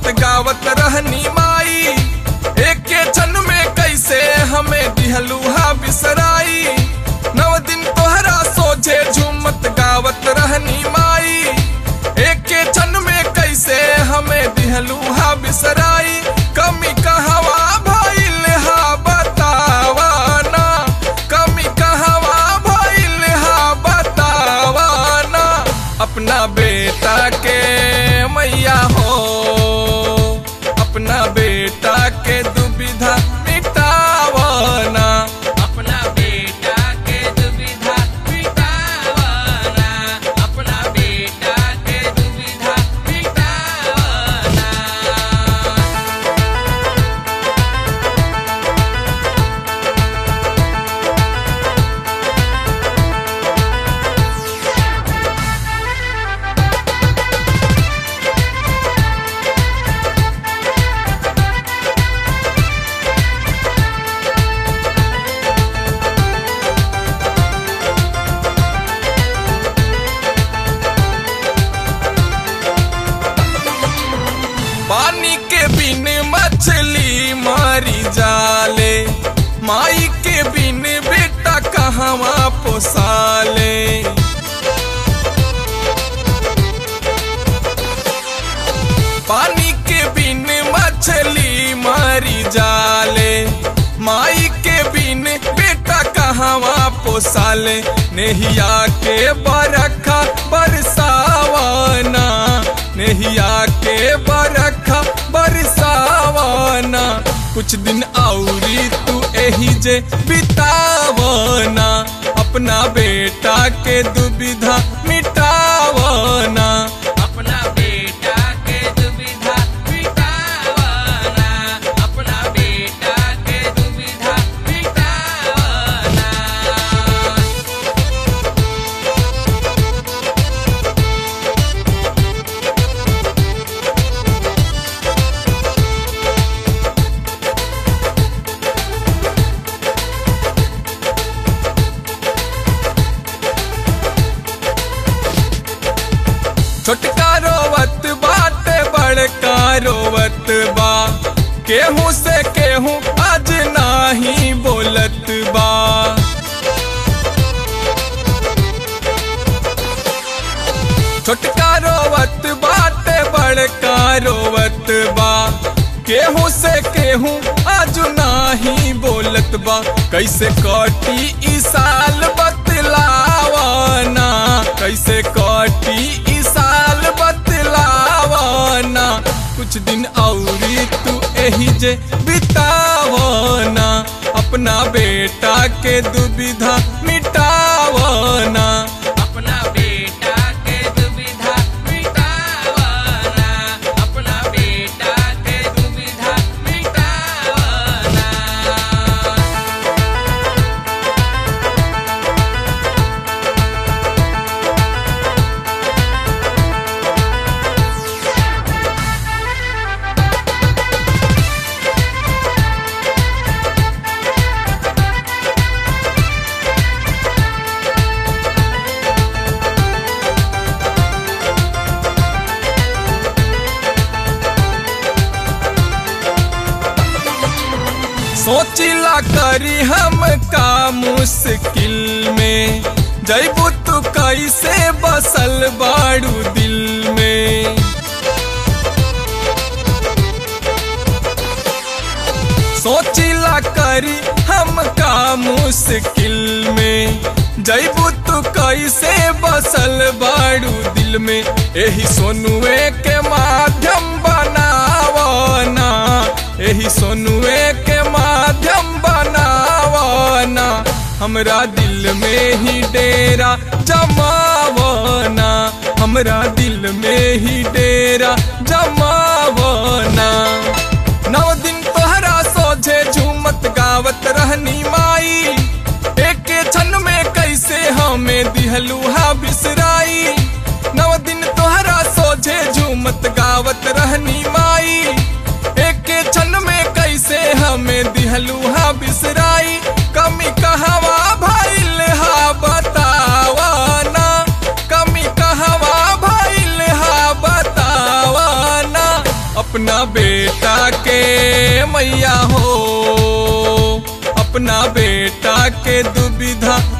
झूमत गावत रहनी माई एक क्षण में कैसे हमें दिहलूहा बिसराई नव दिन तोहरा सोझे झूमत गावत रहनी माई एक क्षण में कैसे हमें दिहलूहा बिसराई कमी कहवा भइल हा बतावा ना कमी कहवा भइल हा बतावा ना अपना बेटा के मैया हो अपना बेटा के दुविधा मिटावना अपना बेटा के दुविधा मिटावना अपना बेटा के दुविधा मिटावना पानी के बिन मछली मारी जाले माई के बिन बेटा कहवा पोसाले पानी के बिन मछली मारी जाले माई के बिन बेटा कहवा पोसाले नेहिया के बरखा बरसावाना नेहिया के बरखा बरसावाना कुछ दिन औरी तू एही जे बितावना अपना बेटा के दुविधा मिटावना अपना बेटा के दुविधा मिटावना अपना बेटा के दुविधा मिटावना छोटका रोवत बाटे बड़का रोवत बा केहू से केहू आज नाही बोलत बा छोटका रोवत बाटे बड़का रोवत बा केहू से केहू आज नाही बोलत बा कैसे कटी ई साल बतलावना कैसे कटी ई साल बतलावना कुछ दिन औरी तू एही जे बितावना अपना बेटा के दुविधा मिटावना अपना बेटा के दुविधा मिटावना अपना बेटा के दुविधा मिटावना सोचिला करी हम का मुश्किल में जैबू तू कैसे बसल बाड़ू दिल में सोचिला करी हम का मुश्किल में जैबू तू कैसे बसल बाड़ू दिल में एही सोनुए के माध्यम बनावना एही सोनुए के माध्यम बनावना हमरा दिल में ही डेरा जमावना हमरा दिल में ही डेरा जमावना नौ दिन तोहरा सोझे झूमत गावत रहनी माई एक क्षण में कैसे हमें दिहलूहा बिसराई नौ दिन तोहरा सोझे झूमत गावत रहनी माई एक क्षण में कैसे हमें दिहलूहा बिसराई कमी कहवा भइल हा बतावा ना कमी कहवा भइल हा बतावा ना अपना मैया हो अपना बेटा के दुविधा